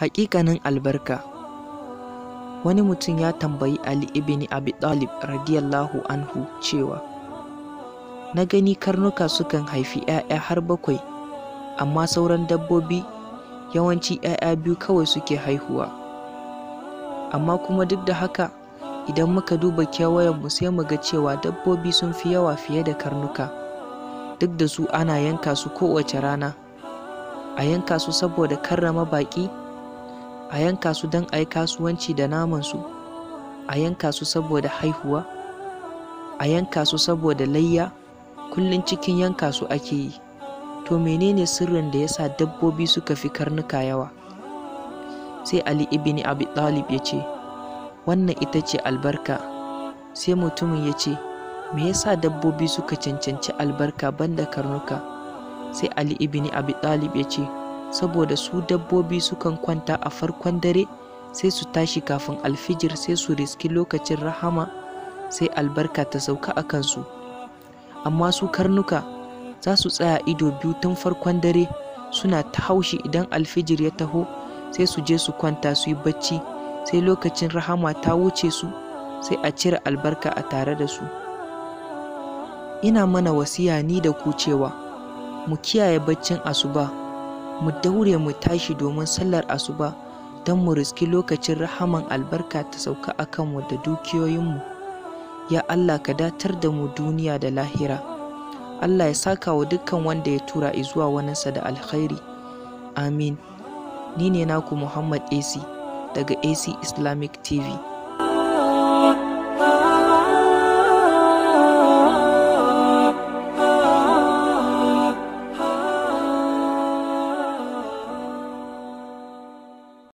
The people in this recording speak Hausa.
Haƙiƙanin albarka Wani mutum ya tambayi Ali ibn Abi Talib radiyallahu anhu cewa, Na gani karnuka sukan haifi ‘ya'ya har bakwai, amma sauran dabbobi yawanci ‘ya'ya biyu kawai suke haihuwa. Amma kuma duk da haka, idan muka duba kewayenmu sai mu ga cewa dabbobi sun fi yawa fiye da karnuka. Duk da su ana yanka su kowace rana, a yanka su saboda karrama baƙi, a yanka su don a yi kasuwanci da namansu, a yanka su saboda haihuwa, a yanka su saboda layya, kullum cikin yanka su ake yi. To menene sirrin da ya sa dabbobi suka fi karnuka yawa? Sai Ali ibn Abi Talib ya ce, Wannan ita ce albarka. Sai mutumin ya ce, Me yasa dabbobi suka cancanci albarka banda karnuka? Sai Ali ibn Abi Talib ya ce, Saboda su dabbobi sukan kwanta a farkon dare sai su tashi kafin alfijir sai su riski lokacin rahama sai albarka ta sauka a kansu. Amma su karnuka za su tsaya ido biyu tun farkon dare suna ta haushi idan alfijir ya taho sai su je su kwanta su yi bacci sai lokacin rahama ta wuce su sai a cire albarka a tare da su. Ina mana wasiya ni da ku cewa mu kiyaye baccin asuba, mu daure mu tashi domin sallar asuba don mu riski lokacin rahaman albarka ta sauka a kanmu da dukiyoyinmu. Ya Allah ka datar da mu duniya da lahira. Allah ya saka wa dukkan wanda ya tura zuwa waninsa da alkhairi. Amin. Ni ne naku Muhammad AC daga AC Islamic TV.